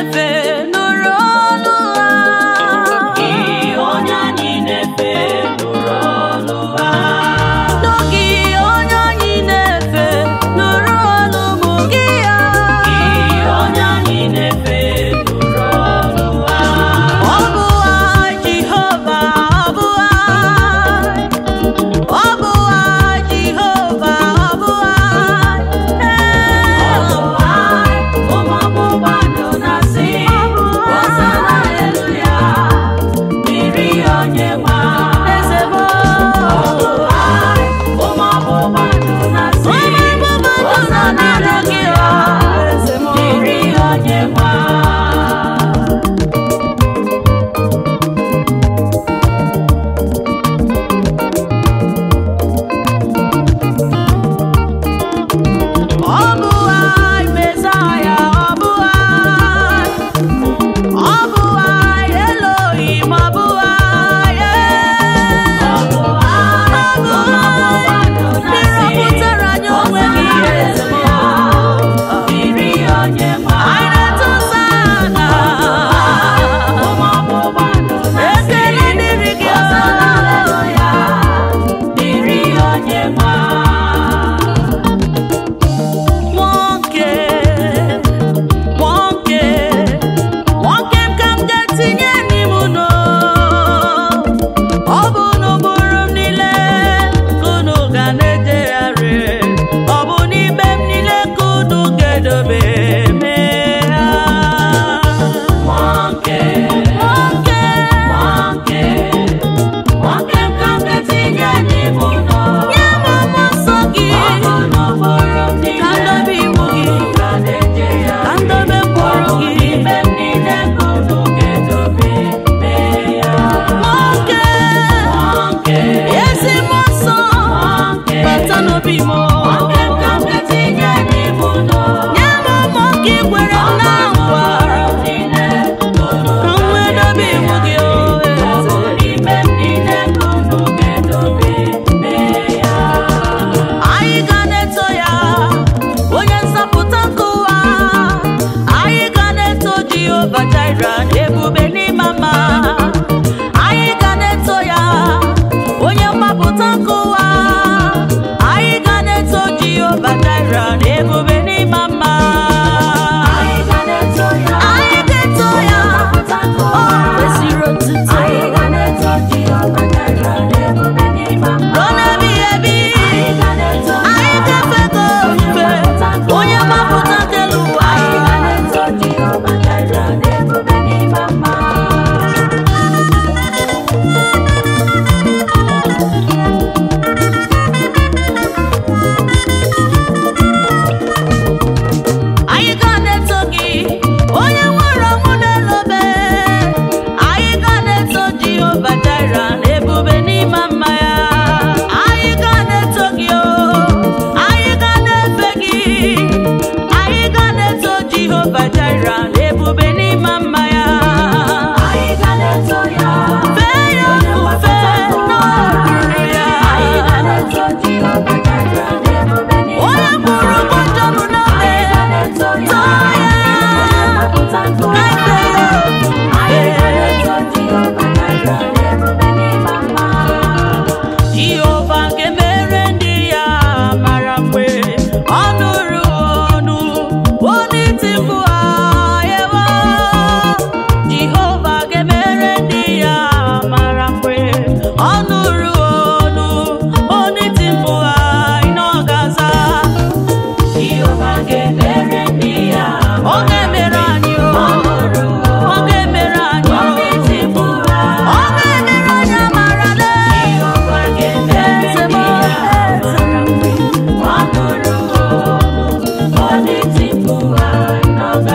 na-efe nụrụ olu ha onye anyị na-efe nụrụ olu ha n'oge onye anyị na-efe nụrụ olu mụ gị ya onye anyị na-efe nụrụ olu ha ọ bụ ha Jehova ọ bụ ha ọ bụ ha Jehova ọ bụ ha ụmụ ọgbụgba ndụ na-asị Hosana haleluya dịrị onye nwe eze m ụmụ ọgbụgba ndụ na-asị Hosana haleluya dịrị onye nwe ọ bụ ha Mesaya ọ bụ ha ọ bụ ha Elohim ọ bụ ha ọ bụ ha mmiri pụtara nye onwe gị eze m dịrị onye nwe anyị na-atụsa na ụmụ ọgbụgba ndụ na-asị ekele dịrị gị Hosana haleluya dịrị onye nwe nwoke nwoke nwoke m ka m ga-etinye n'ime unu ọ bụ n'ụbụrụ m niile ka unu ga na-ejegharị ọ bụ n'ime m niile ka unu ga-edobe mee ha nwoke nwoke nwoke nwoke m ka m ga-etinye n'ime ụlọ nye m mmụọ nsọ gị ọ bụ n'ụbụrụ m ka niile ndobe iwu gị ga na-eje ya ka ndobe mkpụrụ gị n'ime m niile ka unu ga-edobe mee ya nwoke nwoke ezi mmụọ nsọ nwoke bata n'obi m nwoke m ka m ga-etinye n'ime ụlọ nye m mmụọ gị kwere m na nkwa n'ụbụrụ m niile ka unu ka m wee dobe iwu gị o ọ bụ eze n'ime m niile ka unu ga-edobe mee ya anyị ga na-eto ya onye nzọpụta nke ụwa anyị ga na-eto Jehova Jaira ebube n'ime mma anyị ga na-eto ya onye mgbapụta nke ụwa anyị ga na-eto Jehova Jaira ebube n'ime mma anyị ga na-eto ya anyị ga-eto ya ọ kwesịrị otuto anyị ga na-eto Jehova Jaira n'ebube n'ime mma ruo n'ebighị ebi anyị ga na-eto anyị ga-efe gị ofufe onye mgbapụta nke ụwa anyị ga na-eto Jehova Jaira n'ebube n'ime mma anyị ga na-eto gị onye nwere ọnwụ n'elobe anyị ga na-eto Jehova Jaira ebube n'ime mma ya anyị ga na-eto gị o anyị ga na-efe gị anyị ga na-eto Jehova Jaira ebube n'ime mma ya anyị ga na-eto ya fee ya ofufe n'okpuru ya anyị ga na-eto Jehova Jaira n'ebube n'ime onye mma kwuru ụgwọ njọrụ n'obe anyị ga na-eto ya tọọ ya Mapụta nke ụwa. anyị ga na-eto Jehova Jaira n'ebube n'ime mma Jehova ga-emere ndị ya mara mgbe ọ nụrụ ọnụ onye iti mkpu ha ewo Jehova ga-emere ndị ya mara mgbe ọ nụrụ ọnụ onye iti mkpu ha ịnọ gaza Jehova ga-emere ndị ya ọ ga-emere anyị o ọ ga-emere anyị o Ndị tipu ha. ọ ga-emere anyị amara lee Jehova ga-emere Eze m, ndị ya eze m. Ọ nụrụ olu, ọ dị tipu ha n'ọga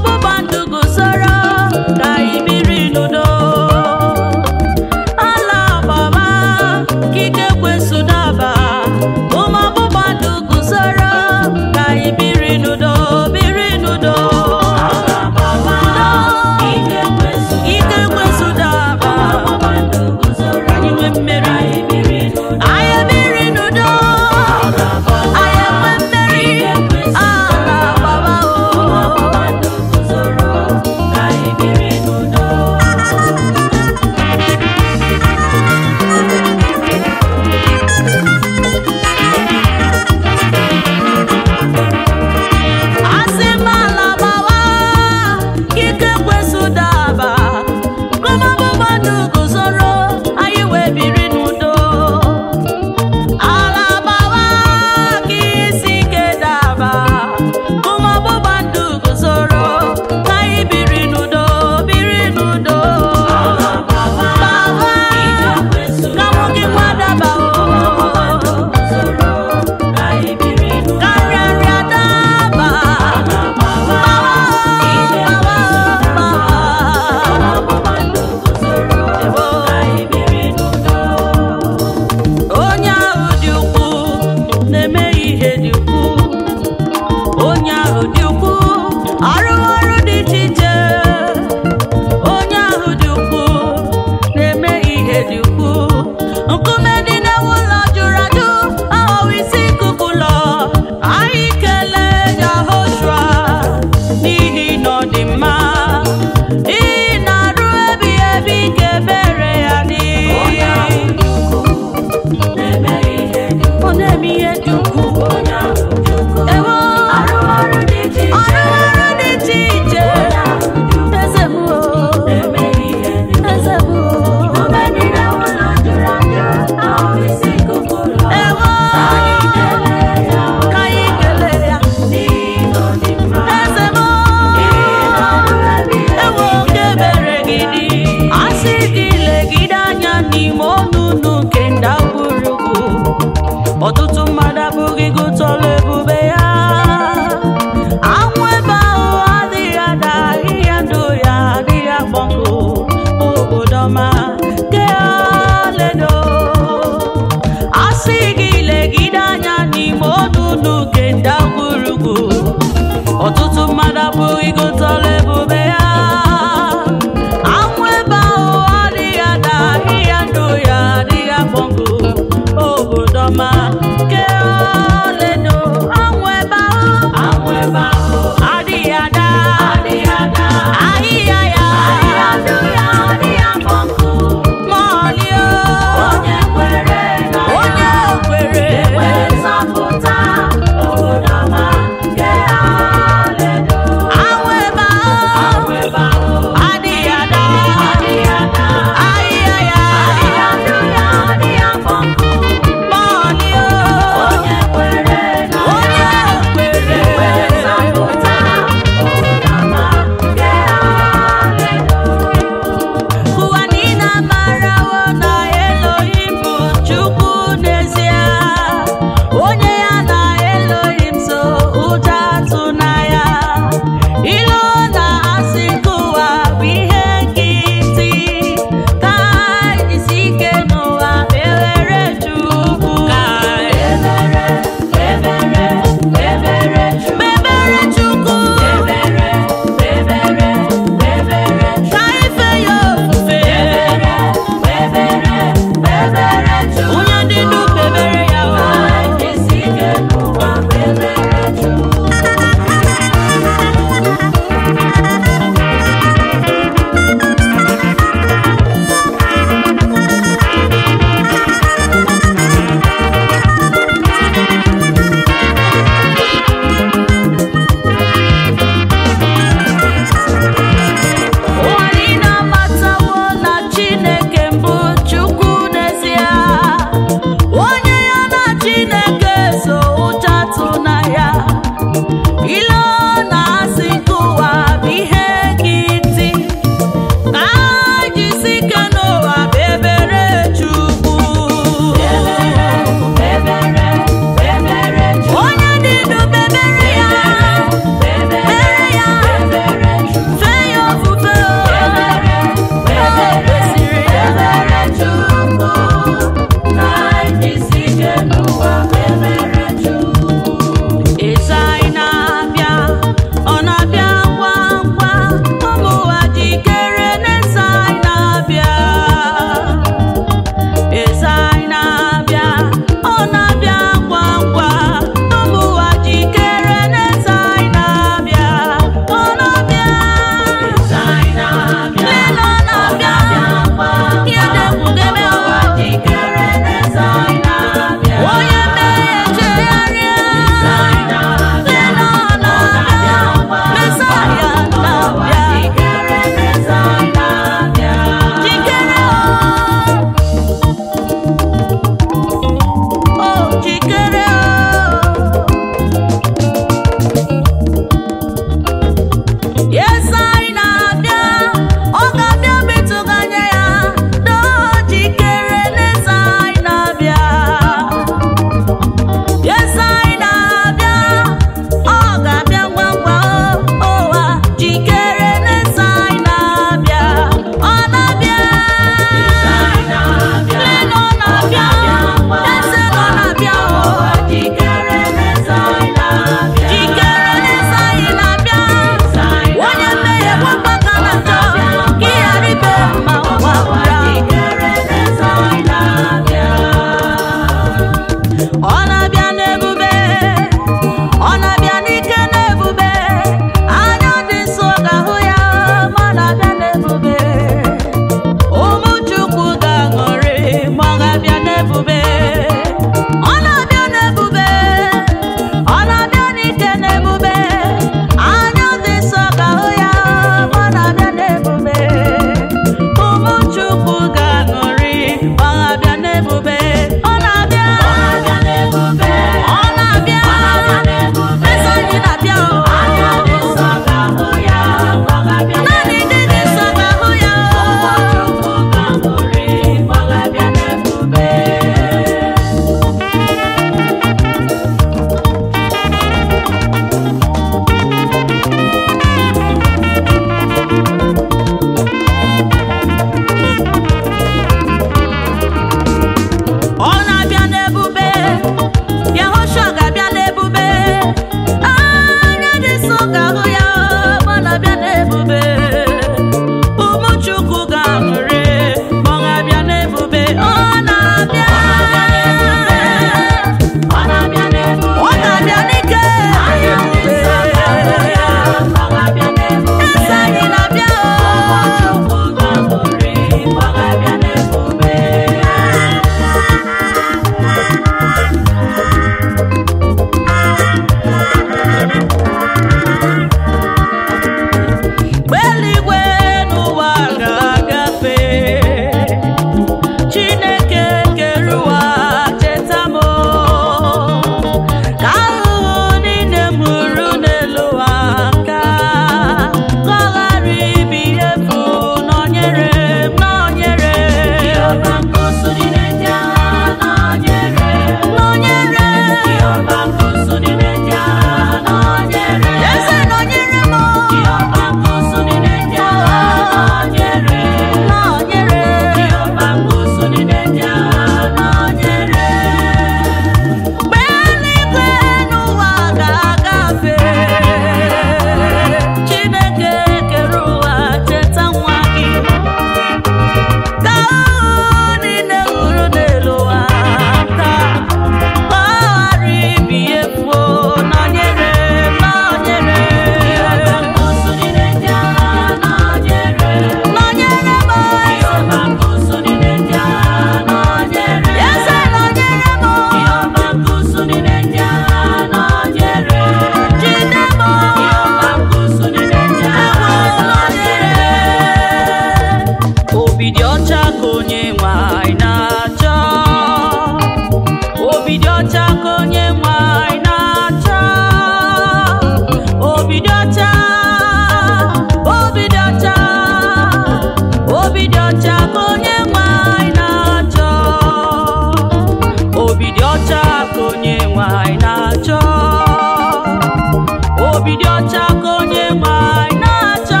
obi dị ọcha ka onye nwe anyị na-achọ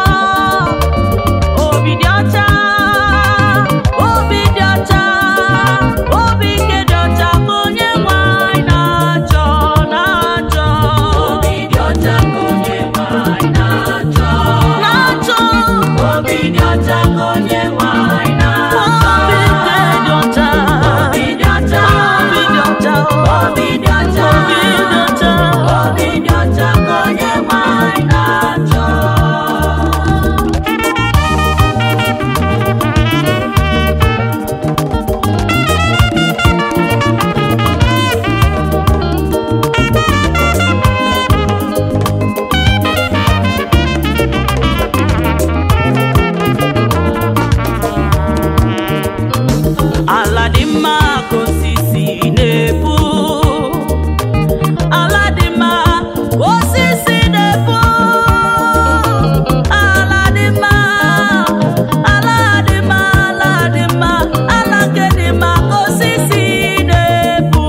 obi dị ọcha obi dị ọcha obi nke dị ọcha ka onye nwe anyị na-achọ na-achọ Obi dị ọcha ka onye nwe anyị na-achọ. na-achọ Obi dị ọcha ka onye nwe anyị na-achọ. obi nke dị ọcha Obi dị ọcha. obi dị ọcha Obi dị ọcha. obi dị ọcha Obi dị ọcha ka onye nwe anyị na-achọ. ala dị mma ka osisi na-epu ala dị mma ka osisi na-epu ala dị mma ala dị mma ala dị mma ala nke dị mma ka osisi na-epu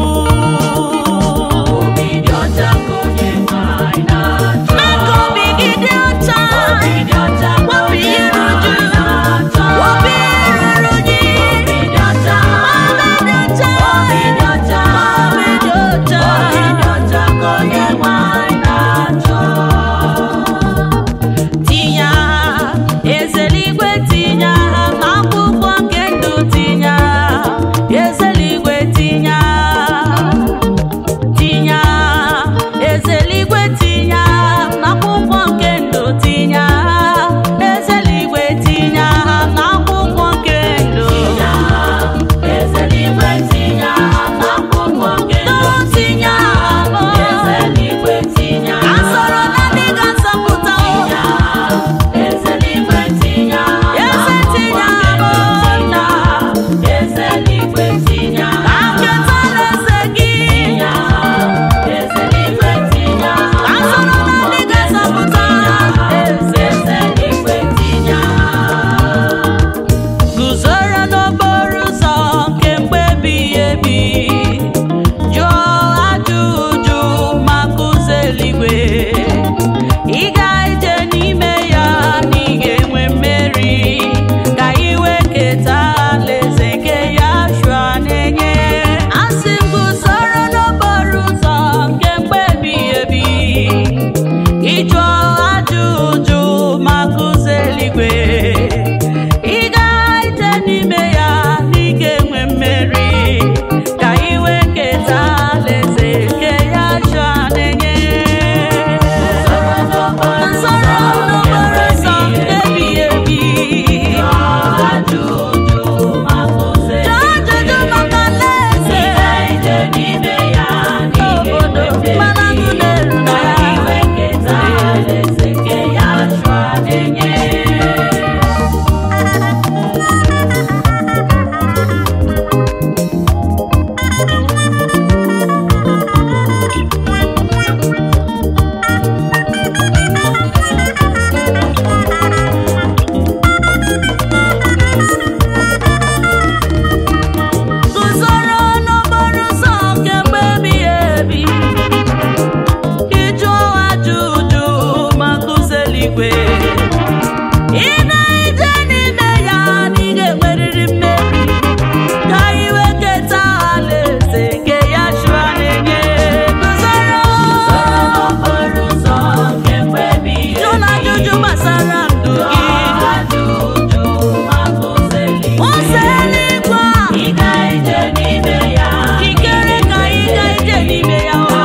Obi dị ọcha ka onye nwe anyị na-achọ. mee ka obi gị dị ọcha Obi dị ọcha ka wepụ onye ihe nwe anyị ruru na-achọ. obi ruru gị Obi dị ọcha. ala dị ọcha Obi dị ọcha. obi dị ọcha Obi dị ọcha ka onye nwe anyị na-achọ. tinye aha ezeligwe tinye aha n'akwụkwọ nke ndụ tinye aha ezeligwe tinye aha tinye aha ezeligwe tinye aha n'akwụkwọ nke ndụ tinye aha ezeligwe tinye aha n'akwụkwọ nke ndụ Ezeligwe tinye aha n'akwụkwọ nke ndụ. Dọrọ tinye aha Ezeligwe tinye ka aha. sọrọ na ndị ga-asọpụta Ezeligwe tinye aha Eze tinye n'akwụkwọ nke ndụ. aha. Ezeligwe tinye ka aha. nketa alaeze gị Tinye aha. Ezeligwe tinye aha ka sọrọ na ndị ga-asọpụta Ezeligwe tinye aha. guzoro n'okporo ụzọ nke mgbe ebighị ebi jụọ ajụjụ maka ụzọ eluigwe ị ga-eje n'ime ya na ị ga-enwe mmeri ka iwe keta alaeze nke ya shua na-enye asị m guzoro n'okporo ụzọ nke mgbe ebighị ebi ịjụọ ajụjụ maka ụzọ eluigwe ị ga-ete n'ime ya na ị ga-enwe mmeri ka iwe keta alaeze nke ya jụọ na-enye nsọrọ n'okporo ụzọ nke ebighị ebi Ajụjụ maka ụzọ jụọ ajụjụ maka alaeze obodo mana agụ na-eru na ya guzoro n'okporo ụzọ nke mgbe ebighị ebi ịjụọ ajụjụ maka ụzọ eluigwe ị na-eje n'ime ya na ị ga-enwerịrị mmeri ka iwe keta alaeze nke ya shua na-enye guzoro jụ na ajụjụ gbasara ndụ gị ụzọ eluigwe a ikere ka ị ga-eje n'ime ya o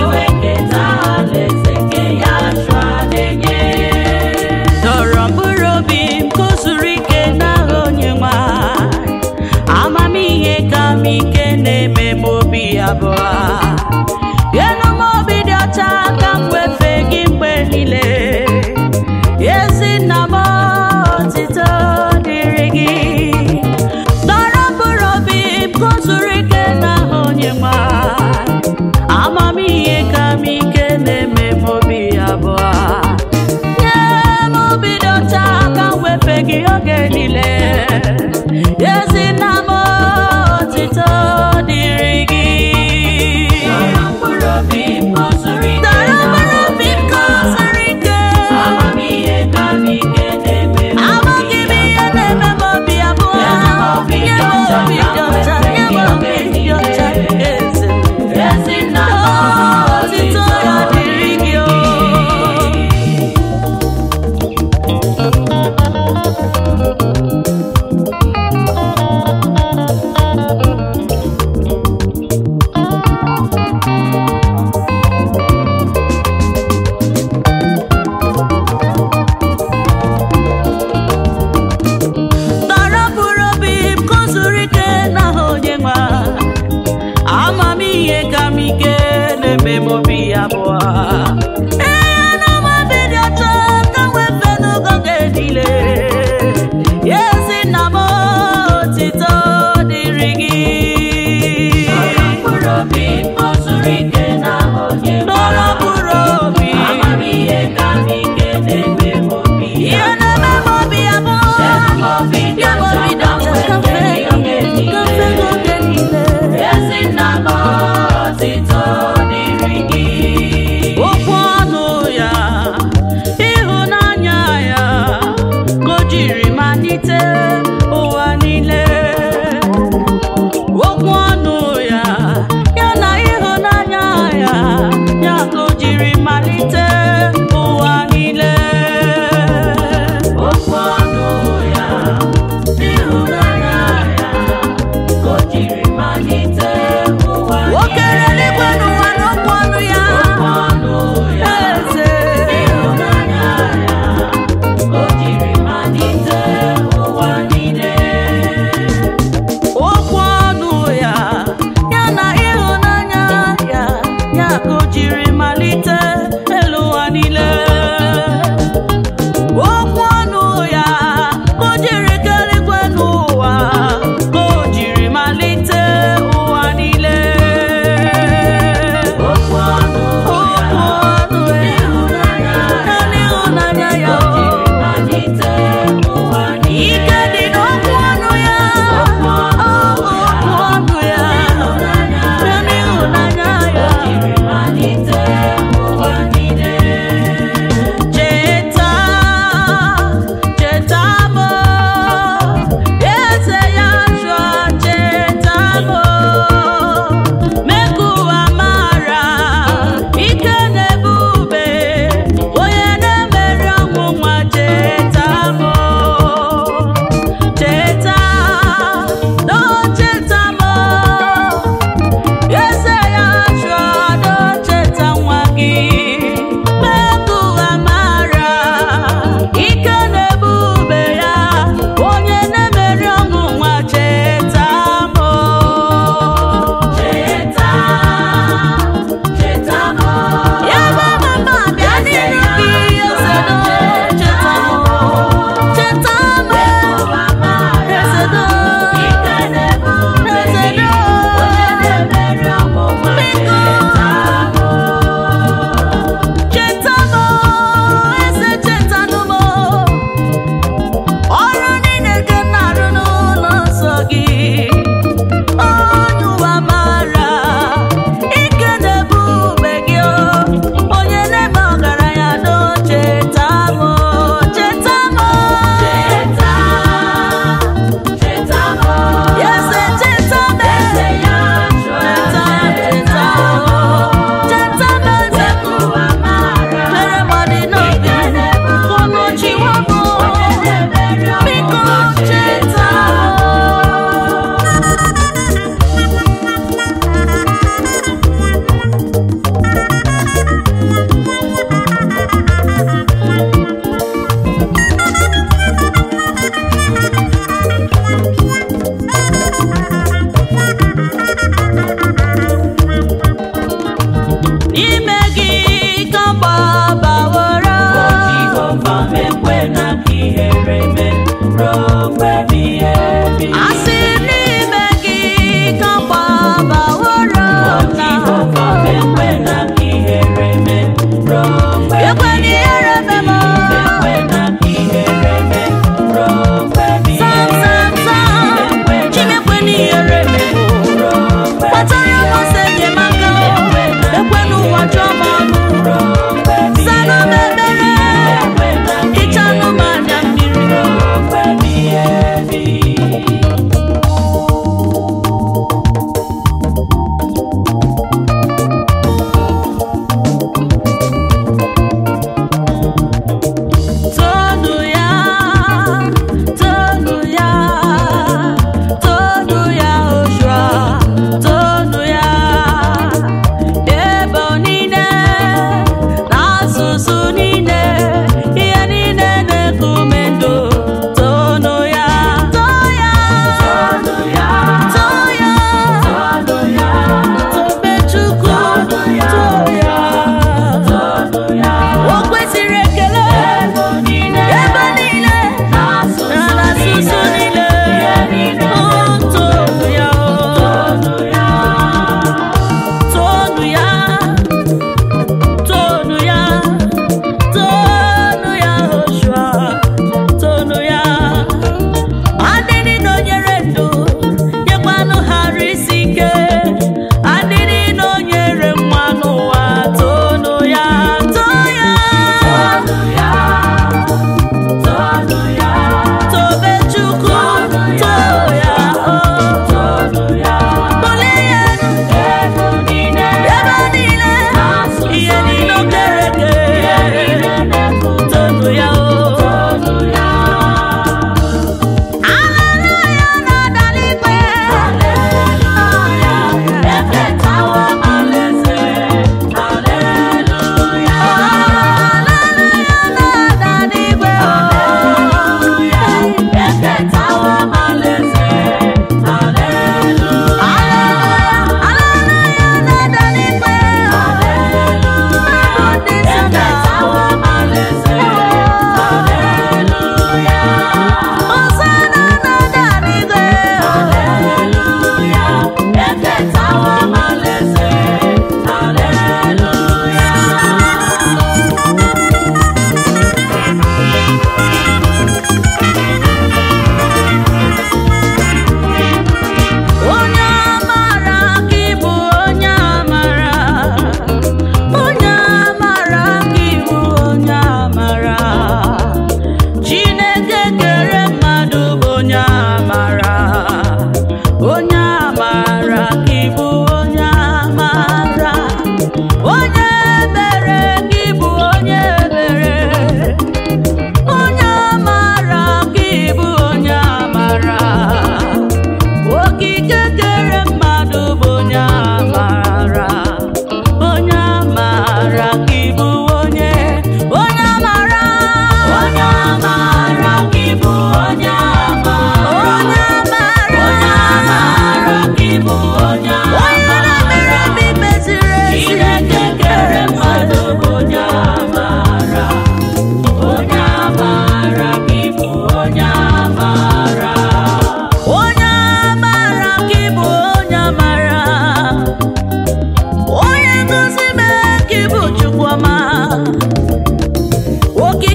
dọrọ mkpụrụ obi m ka o zuru ike n'aha onye nwe anyị. amamihe ka m ike na-eme m obi abụọ enu m obi dị ọcha ka m wefe gị mgbe niile ezi nna m otito dịrị gị dọrọ mkpụrụ obi m ka o zuru ike n'aha onye nwe anyị. amamihe ka m ike na-eme m obi abụọ nye m obi dị ọcha ka m wefe gị oge niile ezi nna m otito dịrị gị dara mkpụrụ obi m ka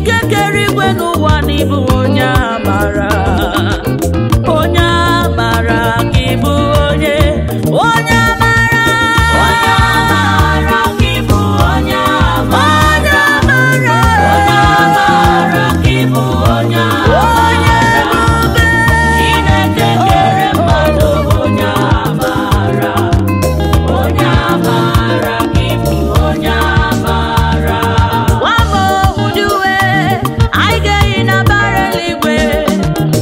ike kere igwe n'ụwa n'ịbụ onye amara onye amara ka ịbụ onye onye amara Onye amara ka ịbụ onye amara. onye amara Onye amara ka ịbụ onye onye amara. ebube Chineke kere mmadụ onye amara. Onye amara ka ịbụ onye amara. Nwama ụdị uwe anyị ga-eyi na bara eluigwe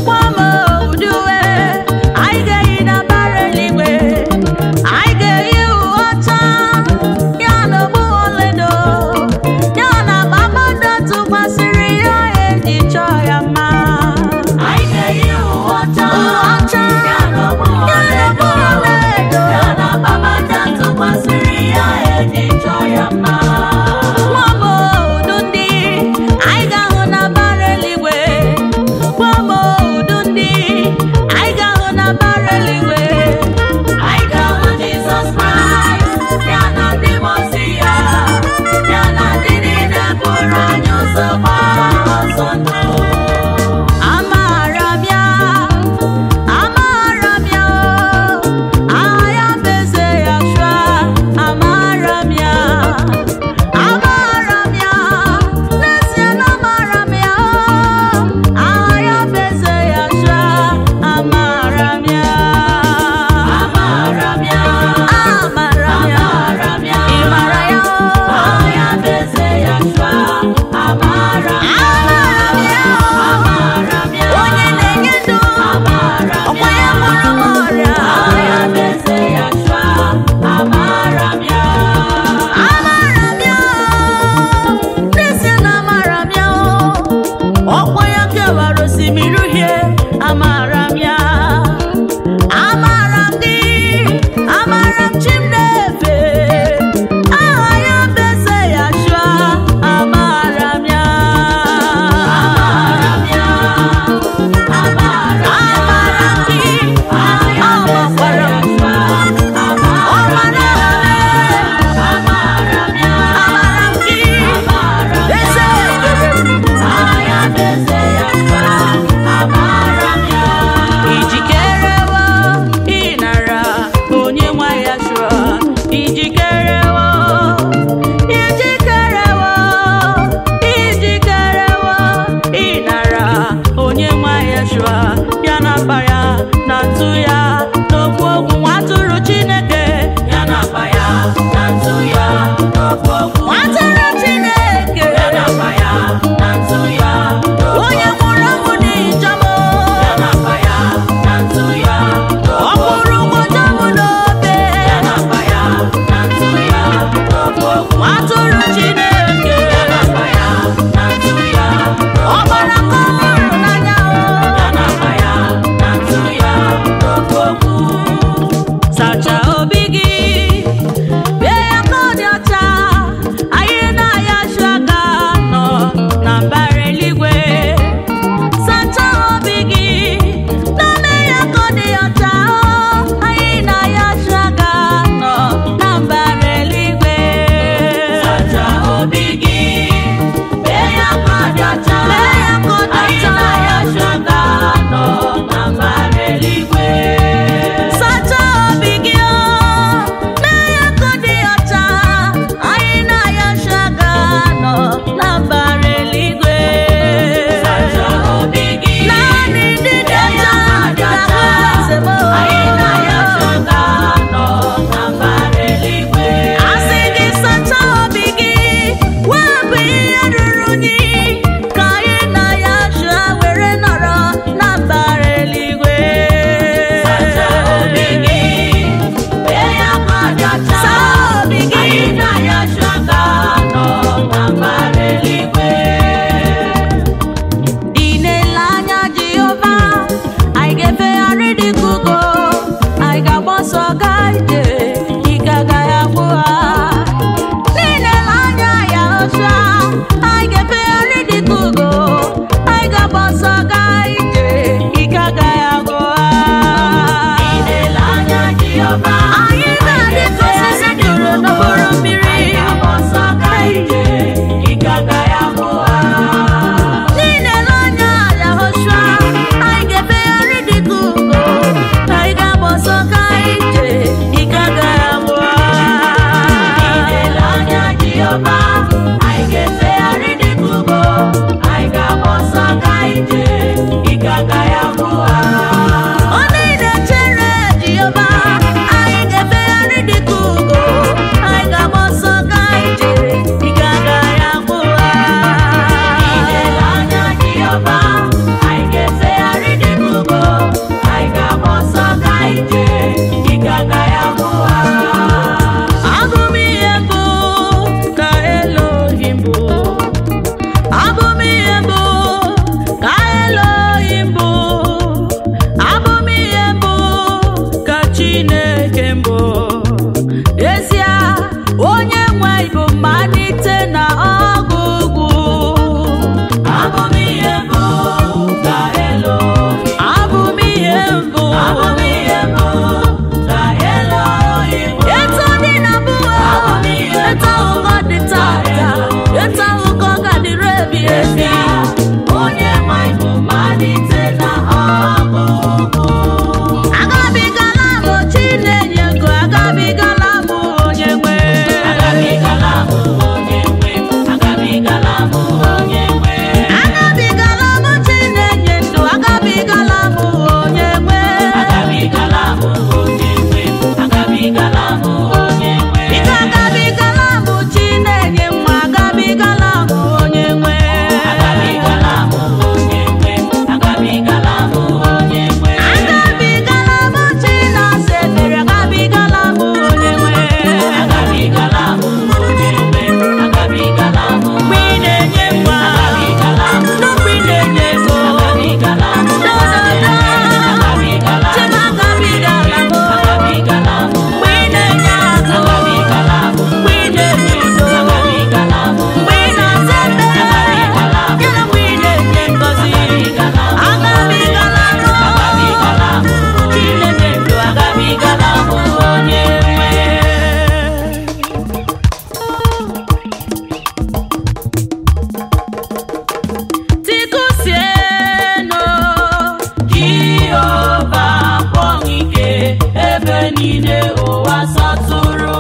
niile ụwa sọtụrụ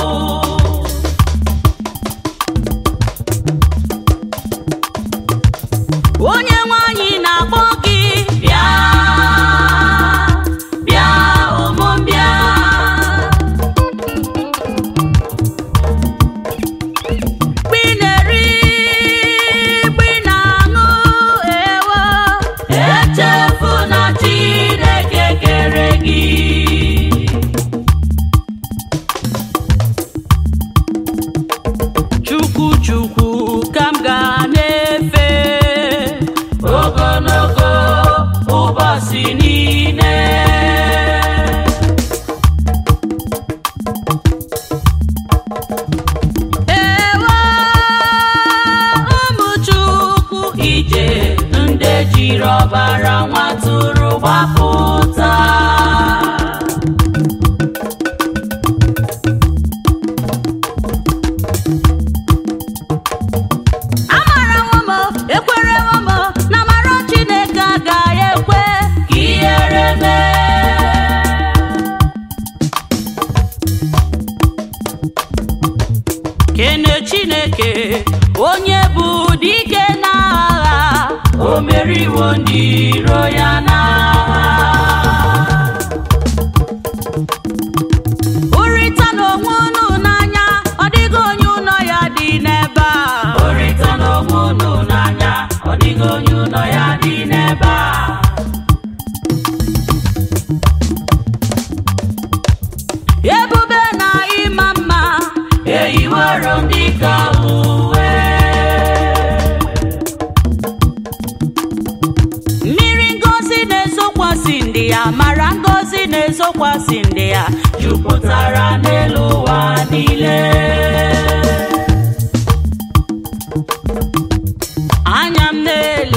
onye nwanyị na-akpọ gị bịa bịa ụmụ m bịa Mgbe ị na-eri mgbe ị na-aṅụ ewo echefu na Chineke kere gị Chukwu Chukwu ka m ga na-efe ogologo ụbọchị niile ewo ụmụ Chukwu ije ndị jiri ọbara nwatụrụ gbapụta amara nwomo ekwere nwomo na mara chineke agaghị ekwe ka ihere mee kene chineke onye bụ dike n'agha o meriwo ndị iro ya n'agha Ụrịta n'onwe unu n'anya ọ dịghị onye ụlọ ya dị n'ebe a Ụrịta n'onwe unu n'anya ọ dịghị onye ụlọ ya dị n'ebe a Ebube na ịma mma eyiwero ndị ka uwe mmiri ngozi na-ezokwasị ndị ya mara ngozi na-ezokwasị ndị ya jupụtara n'elu ụwa niile anya m na-ele